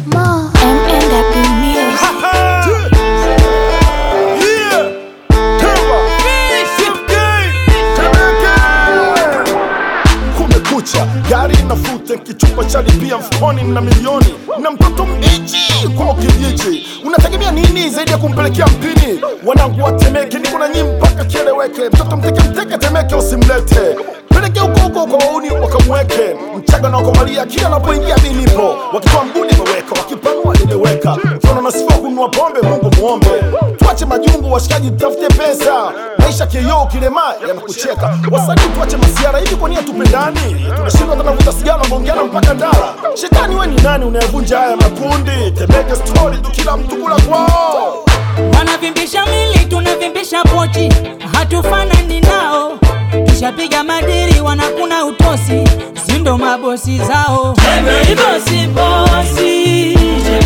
More MNW Music. kumekucha gari nafuta kichupa cha lipia mfukoni na milioni na mtoto mbichi kwa kijiji unategemea nini zaidi ya kumpelekea mpini wanangu watemeke niko na nyinyi mpaka kieleweke mtoto mteke mteke temeke usimlete peleke huko huko kwa wauni wakamweke mchaga na wakomalia kila anapoingia mi nipo wakitoa mguni imeweka wakipanua nimeweka mfano na sifa kununua pombe mungu muombe tuache majungu washikaji tafute pesa maisha kioo kilema yanakucheka wasanii tuache masiara hivi kwa nia tupendani tunashindwa tunavuta sigara nagongeana mpaka ndara shetani we ni nani unayevunja haya makundi temeke stori tu kila mtu kula kwao wanavimbisha mili tunavimbisha pochi hatufanani nao kishapiga madiri wanakuna utosi sindo mabosi zao bosi bosi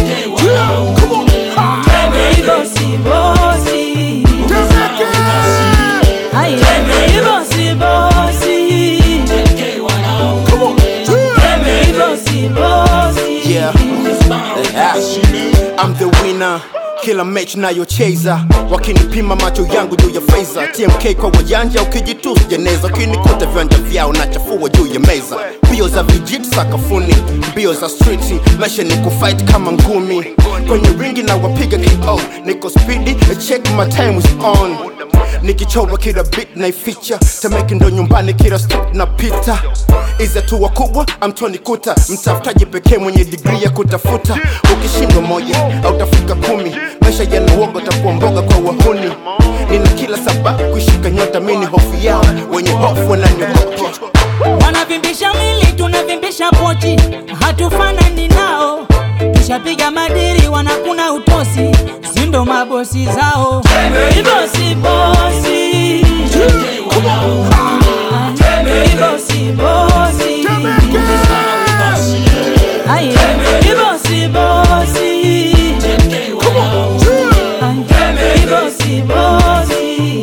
bosi bosi Aye. bosi bosi bosi bosi Yeah. I'm the winner kila mechi nayocheza wakinipima macho yangu juu ya feza tmk kwa wajanja ukijitusu jeneza ukinikuta viwanja vyao na chafua juu ya meza mbio za vijiti sakafuni mbio za striti maisha ni kufight kama ngumi kwenye ringi na wapiga ko niko spidi check my time is on nikichora kila bit naificha temeke ndo nyumbani kila step napita izi hatua kubwa amtoni kuta mtafutaji pekee mwenye digri ya kutafuta ukishindwa moja autafika kumi maisha yana uoga utakuwa mboga kwa wahuni nina kila sababu kuishika nyota mini hofu yao wenye hofu wananiogopa wanavimbisha mili tunavimbisha pochi hatufanani nao kishapiga madiri wanakuna utosi sindo mabosi zao bosi bosi bosi bosi Aye. bosi bosi bosi bosi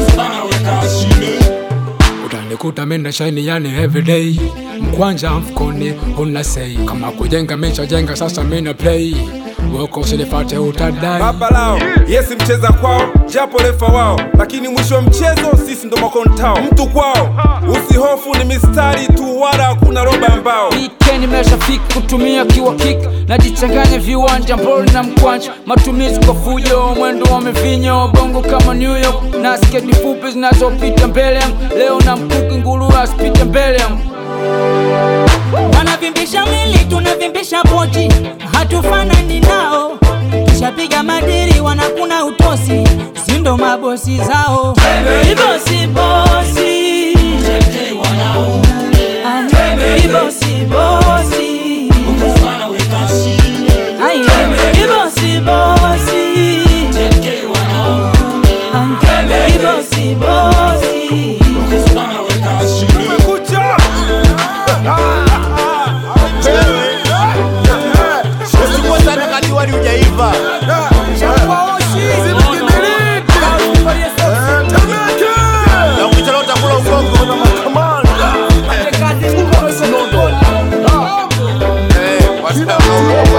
utanikuta mina shaini yani everyday mkwanja mfukoni una sei kama kujenga misha jenga sasa mina play woko usinifate utadai baba lao yesi mcheza kwao japo refa wao lakini mwisho wa mchezo sisi ndo makontao mtu kwao usihofu ni mistari tu wala hakuna roba ambao weekend imeshafika kutumia kiwa kick najichanganya viwanja mboli na mkwanja matumizi kwa fujo mwendo wa mivinyo bongo kama new york na sketi fupi zinazopita mbele yangu leo na mkuki nguru asipite mbele yangu wanavimbisha mili tunavimbisha pochi hatufanani nao kishapiga madiri wanakuna utosi sindo mabosi zao bosi bosi Aye. bosi bosi Aye. bosi bosi Aye. bosi bosi kumekucha usikua sana kati wali ujaiva na ukichelewa utakula ugongo Eh, what's up?